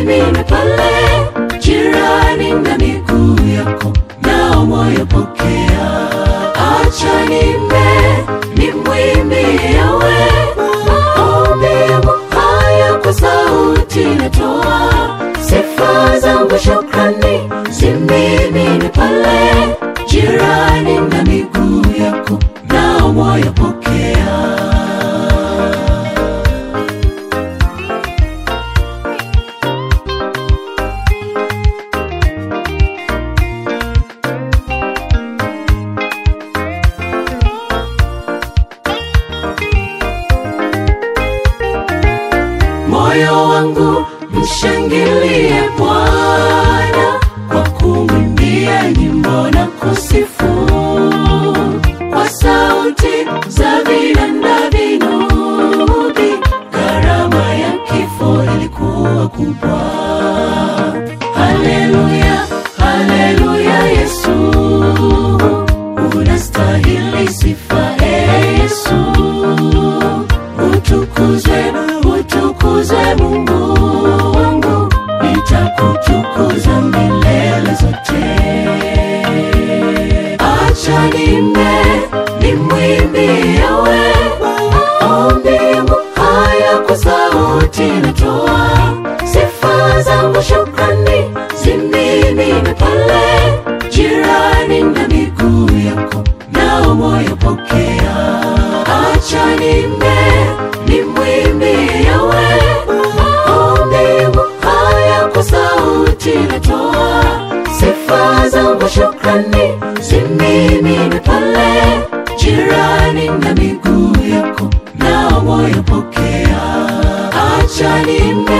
zimimine pale jirani na miguu yako, nao moyo pokea. Acha nimbe nimwimbie Yawe, maombi yangu haya kwa sauti natoa, sifa zangu shukrani zimimine pale jirani na miguu yako, nao moyo pokea. moyo wangu mshangilie Bwana kwa kumwimbia nyimbo na kusifu kwa sauti za vinanda vinubi. Gharama ya kifo ilikuwa kubwa. Haleluya, haleluya, Yesu unastahili sifa, e Yesu utukuzwe, utukuzwe Mungu wangu, nitakutukuza milele zote. Acha nimbe nimwimbie Yawe, maombi yangu haya kwa sauti natoa, sifa zangu shukrani zimimine pale jirani na miguu yako, nao moyo pokea. Acha nimbe nimwimbie Yawe, maombi yangu haya kwa sauti natoa, sifa zangu shukrani zimimine pale jirani na miguu yako, nao moyo pokea. Acha nimbe